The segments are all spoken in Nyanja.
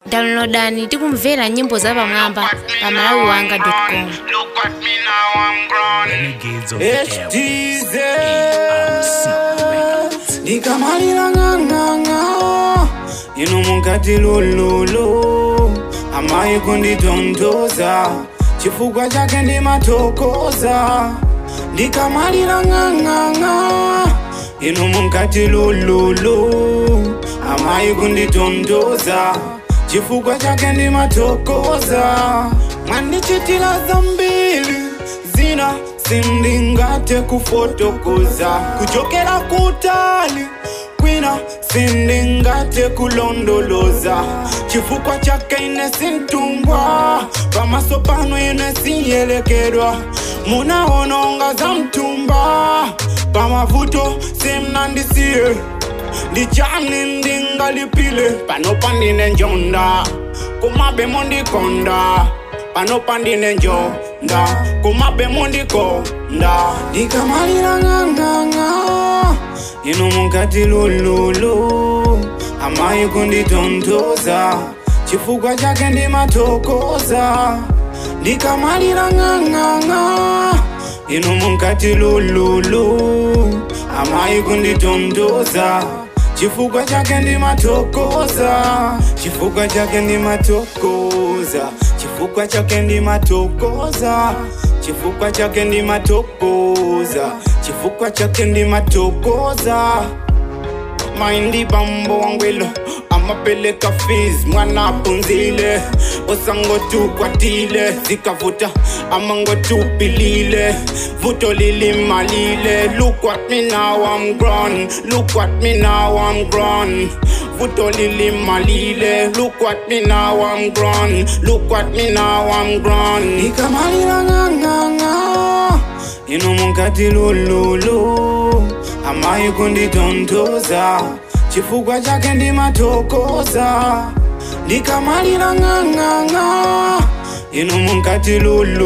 downloadani tikumvera nyimbo za pamwamba pa malawi wanga com Look at me now, I'm grown. Renegades of the Air. HTZ Records. ndikamalira ng'ang'ang'a ino mukati lululu amayi kunditontoza chifukwa chake ndimatokoza ndikamalira ng'ang'ang'a ino mukati lululu amayi kunditontoza chifukwa chake ndimatokoza mwandichitira zambiri zina sindingate kufotokoza kuchokera kutali kwina sindingate kulondoloza chifukwa chake ine sintumbwa pamaso pano ine siyelekedwa munaononga za mtumba pamavuto simnandisiye ndichani ndingalipile pano pandine njonda kumabemo ndikonda pano pandine njonda kumabemo ndikonda ndikamalira ng'ang'ang'a ino mukati lululu amayi kunditontoza chifukwa chake ndimatokoza ndikamalira ng'ang'ang'a ino mukati lululu amayi kunditontoza chifukwa chake ndimatokoza chifukwa chake ndimatokoza chifukwa chake ndimatokoza chifukwa chake ndimatokoza chifukwa chake ndimatokoza maindi bambo wangwelo amapeleka fees mwana apunzile osangotukwatile zikavuta amangotupilile vuto lilimalile look at me now i'm grown look at me now i'm grown vuto lilimalile look at me now i'm grown look at me now i'm grown ndikamalira ng'ang'ang'a ino mukati lululu amayi kunditontoza chifukwa chake ndimatokoza ndikamalira ng'ang'ang'a ino mukati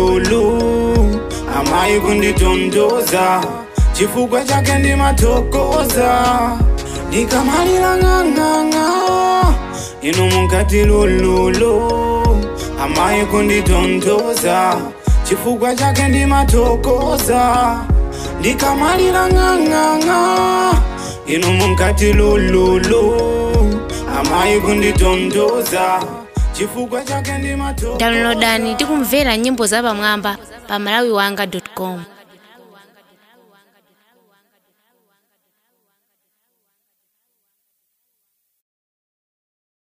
lululu amayi kunditontoza chifukwa chake ndimatokoza ndikamalira ng'ang'ang'a ino mukati lululu amayi kunditontoza chifukwa chake ndimatokoza ndikamalira ng'ang'ang'a ino mukati lululu amayi kunditontoza chifukwa chake ndimatokoza downloadani tikumvera nyimbo za pamwamba pa malawi wanga com